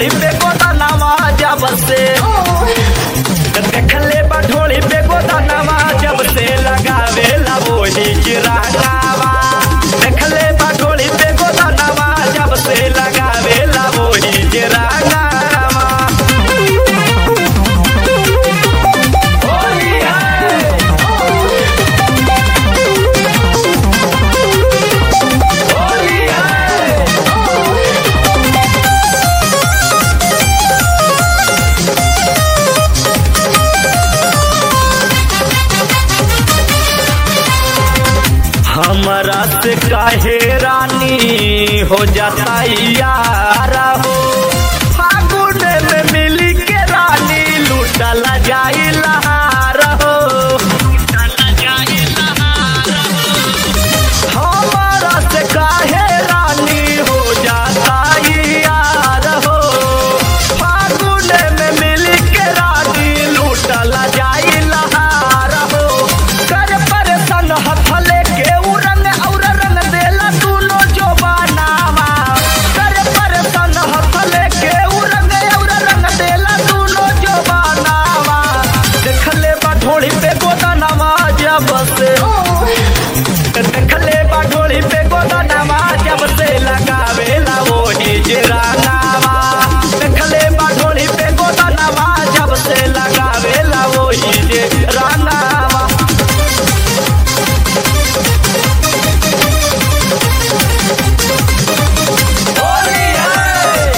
ढोली पे गोदानावा जब से देखले बा ढोली पे गोदानावा जब से लगावे ला वही चिरागावा देखले बा ढोली पे गोदानावा जब से लगावे ला वही चिरागावा होली है होली है हमरा से काहे रानी हो जाता यारा हो फागुन में मिली के रानी लूटल जाई लहार हो हमरा से काहे रानी हो जाता यार हो फागुन में मिली के रानी लूटल जाई लहार हो कर परेशान हथले के उ रंग और रंग देला दूनो जो बनावा कर परेशान हथले के उ रंग और रंग देला दूनो जो बनावा देखले बा ढोली पे गोदानावा जब से देखले बा ढोली पे गोदानावा जब से लगावे ला वही जिरानावा देखले बा ढोली पे गोदानावा जब से लगावे ला वही जिरानावा होली है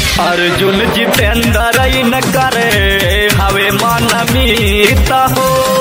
अर्जुन जितेंद्र न करे हवे मन मीत हो